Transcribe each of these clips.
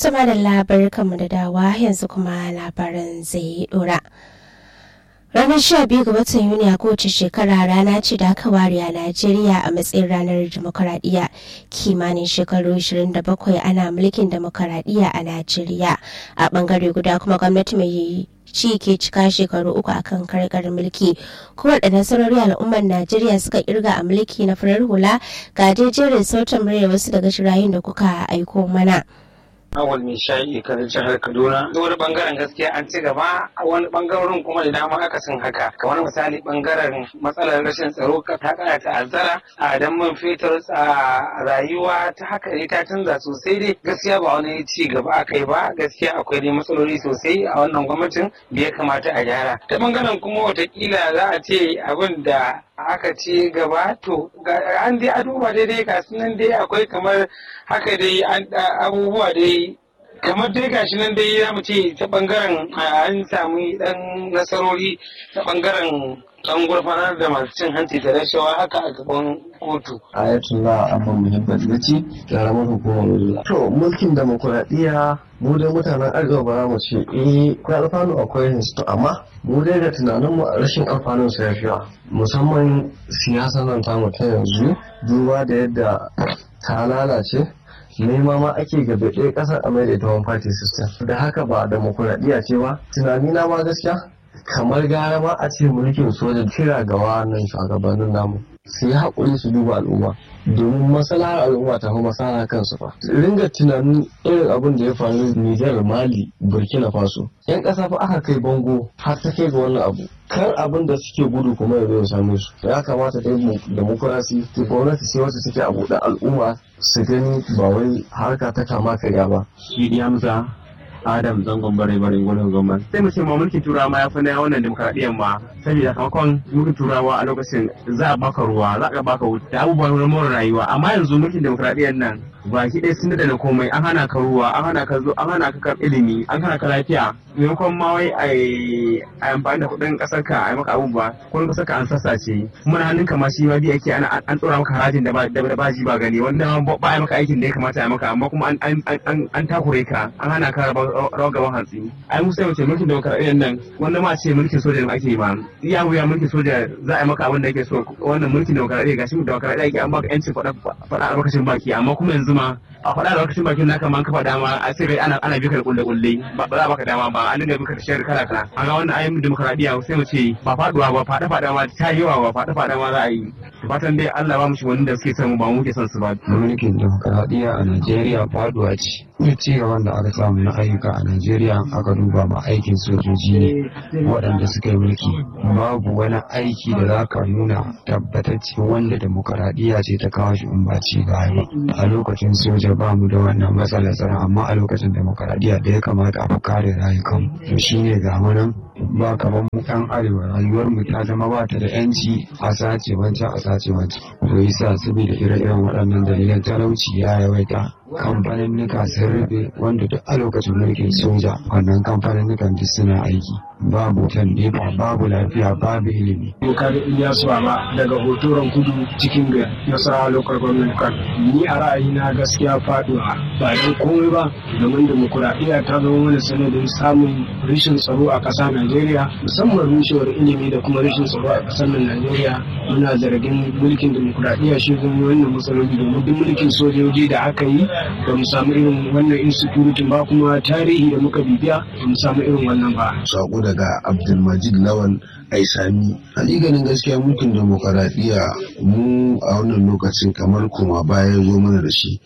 Tuma da labar kanmu da dawa yanzu kuma labaran zai dora. Ranar sha biyu ga watan Yuni a kowace shekara rana ce da aka ware a Najeriya a matsayin ranar demokaradiyya kimanin shekaru 27 ana mulkin demokaradiyya a Najeriya a bangare guda kuma gwamnati mai ci ke cika shekaru uku akan karkar mulki kuma da nasarori al'ummar najeriya suka kirga a mulki na farar hula ga jejerin sautin murya wasu daga shirayin da kuka aiko mana awal mai shayi kan jihar kaduna da wani bangaren gaskiya an ci gaba a wani bangaren kuma da dama aka sun haka kamar misali bangaren matsalar rashin tsaro ta kara ta'azzara a dan man fetur a rayuwa ta haka ne ta canza sosai dai gaskiya ba wani ci gaba aka yi ba gaskiya akwai dai matsaloli sosai a wannan gwamnatin da ya kamata a gyara ta bangaren kuma watakila za a ce abin da aka ci gaba to an dai a duba daidai ga nan dai akwai kamar haka dai abubuwa dai kamar dai gashi nan dai za mu ce ta bangaren an samu dan nasarori ta bangaren dan gurfanar da masu cin hanci da rashawa haka a gaban kotu. Ayatullah Abba Muhammad Gaci, ƙaramar hukumar Wudula. To, mulkin demokuraɗiyya mu dai mutanen arewa ba za mu ce eh akwai alfanu akwai to amma mu dai da tunaninmu a rashin alfanun sa yafiya musamman siyasa nan tamu ta yanzu duba da yadda ta lalace nema ma ake gabe ɗaya ƙasar a mai da ita one party system da haka ba demokuraɗiyya ce ba tunanina ma gaskiya kamar gara ma a ce mulkin soja kira ga wannan shugabannin namu su yi haƙuri su duba al'umma domin maslahar al'umma ta fi masana kansu fa ringa tunanin irin abin da ya faru Nijar Mali Burkina Faso yan ƙasa fa aka kai bango har ta kai ga wannan abu kar abin da suke gudu kuma ya zo ya same su ya kamata dai mu demokrasi gwamnati sai wacce take a buɗe al'umma su gani ba wai harka ta kama karya ba shi Hamza Adam zangon bare bare gwanin gwamnan. Sai mu ce ma mulkin turawa ma ya fi na wannan demokaradiyyar ma saboda sakamakon mulkin turawa a lokacin za a baka ruwa za a baka wuta da abubuwan more rayuwa amma yanzu mulkin demokaradiyyar nan baki ɗaya sun daɗa komai an hana ka ruwa an hana ka zo an hana ka ilimi an hana ka lafiya maimakon ma wai a amfani da kuɗin ƙasar ka a yi maka abubuwa kuɗin ƙasar ka an sassace kuma na hannun ka ma shi ma bi ake ana an ɗora maka harajin da ba ji ba gani wanda ba a maka aikin da ya kamata a maka amma kuma an takure ka an hana ka rawar gaban hantsi ai mu sai mu ce mulkin demokaradiyyar nan wanda ma ce mulkin soja da ake yi ba iya wuya mulkin soja za a yi maka abin da yake so wannan mulkin demokaradiyya gashi demokaradiyya ake an baka yancin faɗa albarkacin baki amma kuma yanzu ma a faɗa lokacin bakin naka man kafa dama a sai ana ana bika da kulle kulle ba za baka dama ba an dinga bika da shayar kala kala a ga wannan ayyukan demokradiya sai mu ce ba faduwa ba fada fada ma ta yawa ba fada fada ma za a yi fatan dai Allah ba mu shi wanda suke son mu ba mu ke son su ba mulkin demokradiya a Najeriya faduwa ce ne ci gaban da aka samu na ayyuka a Najeriya aka duba ma aikin sojoji ne waɗanda suka yi mulki babu wani aiki da za ka nuna tabbatacce wanda demokradiya ce ta kawo shi in ba ci baya ba a lokacin soja ba mu da wannan matsalar tsaro amma a lokacin demokaradiyya da ya kamata a fi kare rayukan to shine ga nan ba kamar mu yan arewa rayuwar mu ta zama ba ta da yanci a sace wancan a sace wancan to yasa saboda ire-iren waɗannan dalilan talauci ya yawaita kamfanin nika sun rufe wanda duk a lokacin mulkin soja wannan kamfanin nikan duk suna aiki babu wutan nefa babu lafiya babu ilimi. Dokar Ilyasu Baba daga hotoron kudu cikin gari Nasarawa Local Government Kan. Ni a ra'ayina gaskiya faduwa ba don komai ba domin demokuraɗiyya ta zama mana sanadin samun rashin tsaro a ƙasa Najeriya musamman rushewar ilimi da kuma rashin tsaro a ƙasar nan Najeriya muna zargin mulkin demokuraɗiyya shi zama wannan matsaloli domin duk mulkin sojoji da aka yi ba mu samu irin wannan insecurity ba kuma tarihi da muka bibiya ba mu samu irin wannan ba. Sako daga Abdulmajid Lawan Aisami. Hakikanin gaskiya mulkin demokaradiyya mu a wannan lokacin kamar kuma baya zo mana da shi.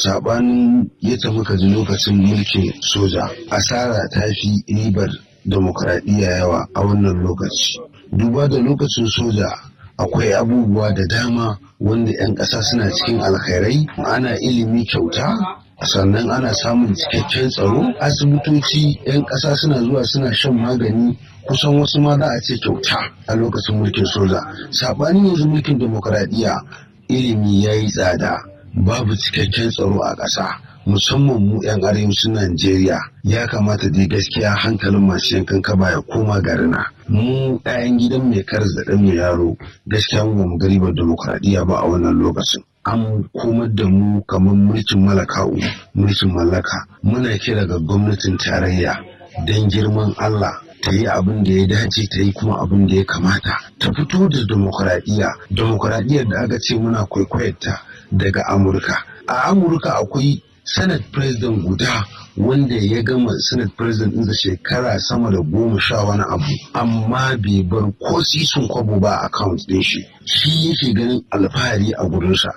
Sabanin yadda muka ji lokacin mulkin soja, asara ta fi ribar demokaradiyya yawa a wannan lokaci. Duba da lokacin soja akwai abubuwa da dama wanda 'yan ƙasa suna cikin alkhairai ana ilimi kyauta sannan ana samun cikakken tsaro asibitoci 'yan ƙasa suna zuwa suna shan magani kusan wasu ma za a ce kyauta a lokacin mulkin soja saɓanin yanzu mulkin demokaradiyya ilimi ya yi tsada babu cikakken tsaro a ƙasa musamman mu 'yan arewacin Najeriya ya kamata dai gaskiya hankalin masu yankan kaba ya koma garina. Mu 'ya'yan gidan mai karas da ɗan mai yaro gaskiya mu ba mu garibar demokradiyya ba a wannan lokacin. an komar da mu kamar mulkin malaka'u mulkin mallaka muna kira ga gwamnatin tarayya don girman Allah ta yi abin da ya dace ta yi kuma abin da ya kamata ta fito da demokuraɗiyya demokuraɗiyyar da aka ce muna kwaikwayarta daga amurka a amurka akwai senate president guda wanda ya gama senate president ɗinsa shekara sama da goma sha wani abu amma bai bar ko sisun kwabo ba a account ɗin shi shi yake ganin alfahari a gurinsa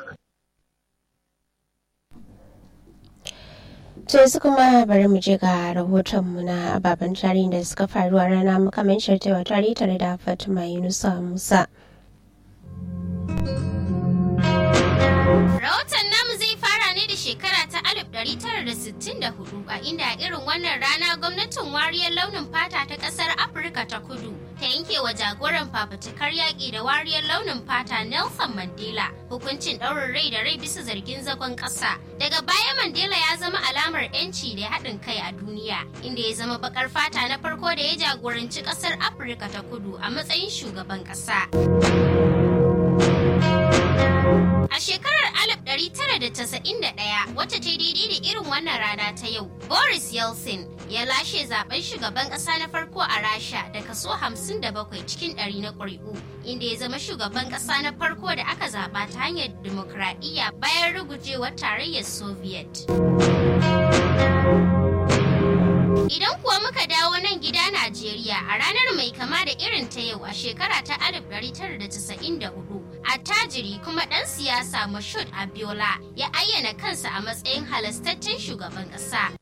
to yanzu kuma bari mu je ga rahotonmu na ababen tarihi da suka faru a rana makamancin taiwa tarihi tare da fatima yunusa musa rahoton namu zai fara ne da shekara ta 1964 a inda a irin wannan rana gwamnatin wariyar launin fata ta kasar afirka ta kudu ta yanke wa jagoran fafutukar yaƙi da wariyar launin fata nelson mandela hukuncin ɗaurin rai da rai bisa zargin zagon ƙasa daga baya mandela ya zama alamar 'yanci da haɗin kai a duniya inda ya zama bakar fata na farko da ya jagoranci ƙasar afirka ta kudu a matsayin shugaban ƙasa. A shekarar 1991 wacce ta daidai da irin wannan rana ta yau, Boris Yeltsin ya lashe zaben shugaban ƙasa na farko a Rasha da kaso 57 cikin ɗari na ƙuri'u, inda ya zama shugaban ƙasa na farko da aka zaɓa ta hanyar dimokuraɗiyya bayan rugujewar tarayyar Soviet. Idan kuwa muka dawo nan gida Najeriya a ranar mai kama da irin ta yau a shekara ta 1994, attajiri kuma ɗan siyasa Mashud Abiola ya ayyana kansa a matsayin halastaccen shugaban ƙasa.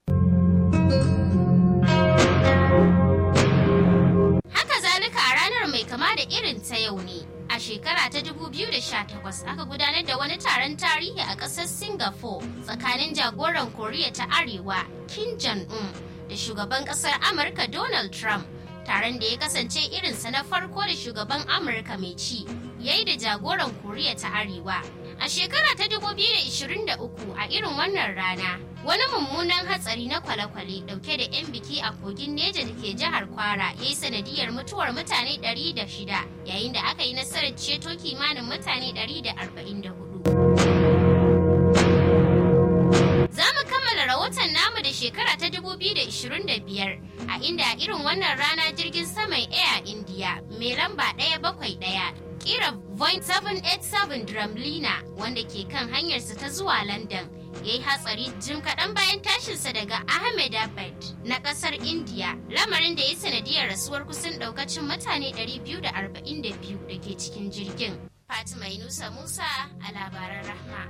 Haka zalika a ranar mai kama da irin ta yau ne. A shekara ta 2018 aka gudanar da wani taron tarihi a ƙasar Singapore tsakanin jagoran Koriya ta Arewa Kim Jong-un da shugaban kasar amurka donald trump taron da ya kasance irinsa na farko da shugaban amurka mai ci ya yi da jagoran koriya ta arewa a shekara ta 2023 a irin wannan rana wani mummunan hatsari na kwale-kwale dauke da 'yan biki a kogin neja da ke jihar kwara ya yi sanadiyar mutuwar mutane 106 yayin da aka yi nasarar ceto kimanin mutane 144 Za mu kammala rahoton namu da shekara ta 2025 a inda a irin wannan rana jirgin saman Air India mai lamba 171 kira Boeing 787 Dramlina wanda ke kan hanyarsa ta zuwa London ya yi hatsari jim kaɗan bayan tashinsa daga Ahmedabad na ƙasar India lamarin da ya sanadiyar rasuwar kusan ɗaukacin mutane 242 da ke cikin jirgin. Fatima Yunusa Musa a labaran Rahma.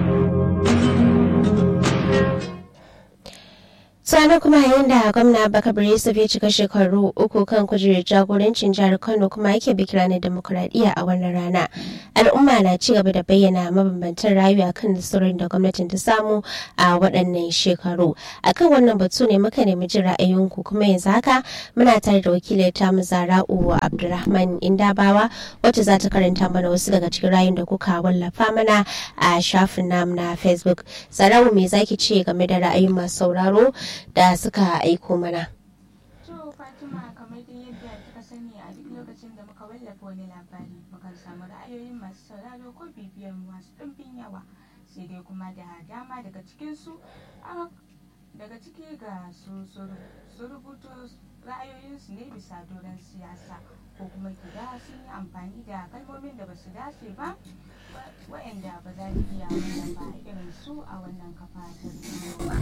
Sani kuma yayin da gwamna Bakar Yusuf ya cika shekaru uku kan kujerar jagorancin jihar Kano kuma yake biki ranar demokuraɗiyya a wannan rana. Al'umma na ci gaba da bayyana mabambantan rayuwa kan nasarorin da gwamnatin ta samu a waɗannan shekaru. Akan wannan batu ne muka nemi jin ra'ayinku kuma yanzu haka muna tare da wakilin tamu Zara'u Abdulrahman Indabawa wacce za ta karanta mana wasu daga cikin rayun da kuka wallafa mana a shafin namu na Facebook. Zara'u me zaki ce game da ra'ayin masu sauraro? da suka aiko mana. To Fatima kamar dai yadda kika sani a duk lokacin da muka wallafa wani labari mukan samu ra'ayoyin masu sauraro ko bibiyar masu ɗumbin yawa sai dai kuma da dama daga cikinsu daga ciki ga su su rubuto ra'ayoyinsu ne bisa doron siyasa ko kuma gida sun yi amfani da kalmomin da ba su dace ba waɗanda ba za mu iya wallafa irin su a wannan kafa ta ba.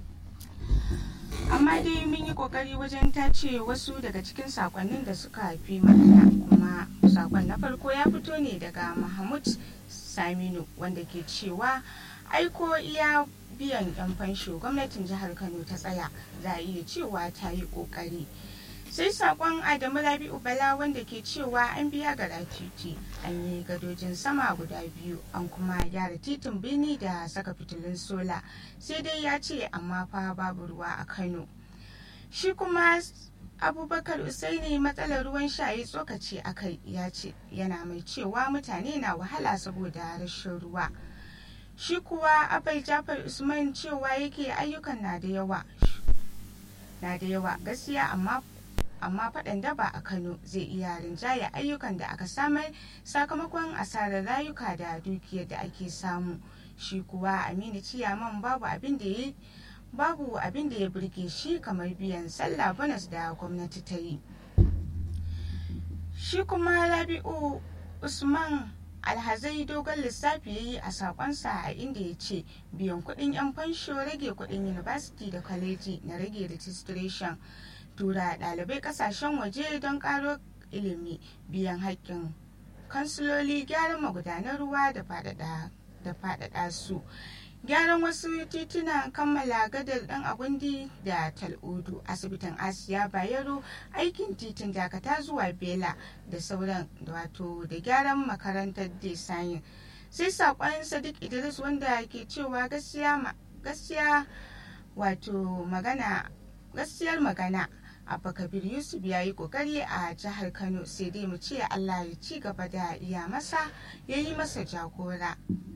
amma dai mun yi kokari wajen tace wasu daga cikin sakonnin da suka fi mana kuma sakon na farko ya fito ne daga mahmud saminu wanda ke cewa aiko iya biyan yan fansho gwamnatin jihar kano ta tsaya za a iya cewa ta yi kokari sai sakon adamu rabi'u bala wanda ke cewa an biya ga titi an yi gadojin sama guda biyu an kuma gyara titin birni da saka fitilun sola sai dai ya ce amma fa babu ruwa a kano shi kuma abubakar usaini matsalar ruwan sha ya tsokaci a kai ya ce yana mai cewa mutane na wahala saboda rashin ruwa shi kuwa abai jafar usman cewa yake ayyukan na da yawa na da yawa gaskiya amma amma faɗan daba a kano zai iya rinjaya ayyukan da aka samar sakamakon asarar rayuka da dukiyar da ake samu shi kuwa aminu ciyaman babu abin da ya babu abin da ya burge shi kamar biyan sallah bonus da gwamnati ta yi shi kuma rabi'u usman alhazai dogon lissafi ya yi a sakonsa a inda ya ce biyan kudin yan fansho rage kudin university da kwaleji na rage registration tura dalibai kasashen waje don karo ilimi biyan haƙƙin kansiloli gyaran magudanar ruwa da faɗaɗa su gyaran wasu titunan kammala gadar dan agundi da tal'udu asibitin asiya bayero aikin titin dakata zuwa bela da sauran wato da gyaran makarantar desayin sai sakon sadiq idris wanda ke cewa gaskiya wato magana gaskiyar magana abba kabir yusuf ya yi kokari a jihar kano sai dai mu ce allah ya ci gaba da iya masa ya yi masa jagora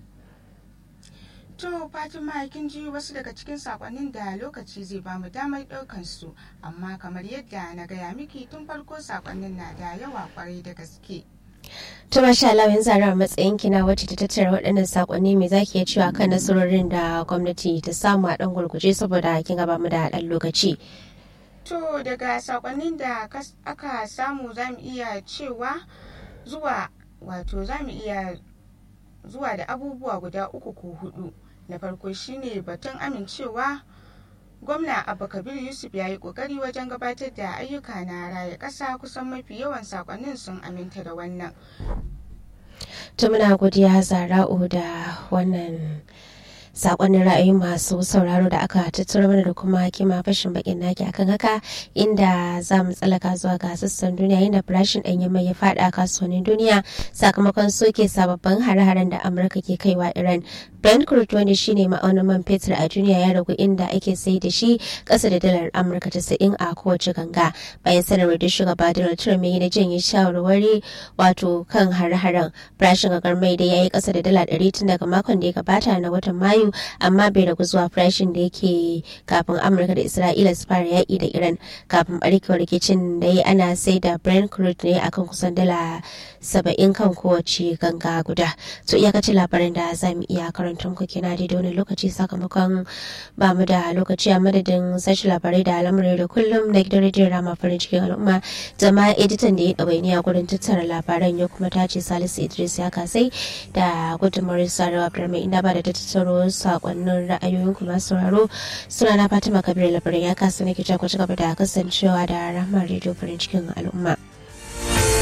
To Fatima kin ji wasu daga cikin sakonnin da lokaci zai ba mu damar ɗaukan su amma kamar yadda na gaya miki tun farko sakonnin na da yawa kwarai da gaske. To masha Allah yanzu a matsayin kina wacce ta tattara waɗannan sakonni me zaki iya cewa kan nasarorin da gwamnati ta samu a ɗan gurguje saboda kin gaba mu da ɗan lokaci. To daga sakonnin da aka samu za mu iya cewa zuwa wato za mu iya zuwa da abubuwa guda uku ko hudu na farko shine batun amincewa gwamna abba kabir yusuf ya yi kokari wajen gabatar da ayyuka na raya ƙasa kusan mafi yawan sakonnin sun aminta da wannan to muna godiya zara'u da wannan sakonnin ra'ayin masu sauraro da aka tattara mana da kuma kima fashin bakin naki akan haka inda za mu tsalaka zuwa ga sassan duniya inda farashin ɗanyen mai ya faɗa kasuwannin duniya sakamakon soke sababbin hare-haren da amurka ke kaiwa iran brent crude wanda shine ma'aunin man fetur a duniya ya ragu inda ake sai da shi ƙasa da dalar amurka tasa'in a kowace ganga bayan sanarwar da shugaba donald trump ya yi na janye shawarwari wato kan hare-haren farashin gagar mai da ya yi ƙasa da dala ɗari tun daga makon da ya gabata na watan mayu mayu amma bai ragu zuwa farashin da yake kafin amurka da isra'ila su fara yaƙi da iran kafin barkewar rikicin da ya ana sai da brent crude ne akan kusan dala saba'in kan kowace ganga guda to iyakacin labarin da za mu iya karanta muku kina da wani lokaci sakamakon ba mu da lokaci a madadin sashi labarai da al'amuran da kullum na gidan rediyon rama farin cikin al'umma zama editan da ya ɗawainiya gurin tattara labaran ya kuma tace salisu idris ya kasai da gudunmawar sarawa abdulrahman inda ba da tattaro sakonnin ra'ayoyin kuma sauraro suna na fatima kabir labarin ya kasa nake ku ci gaba da kasancewa da rahmar rediyo farin cikin al'umma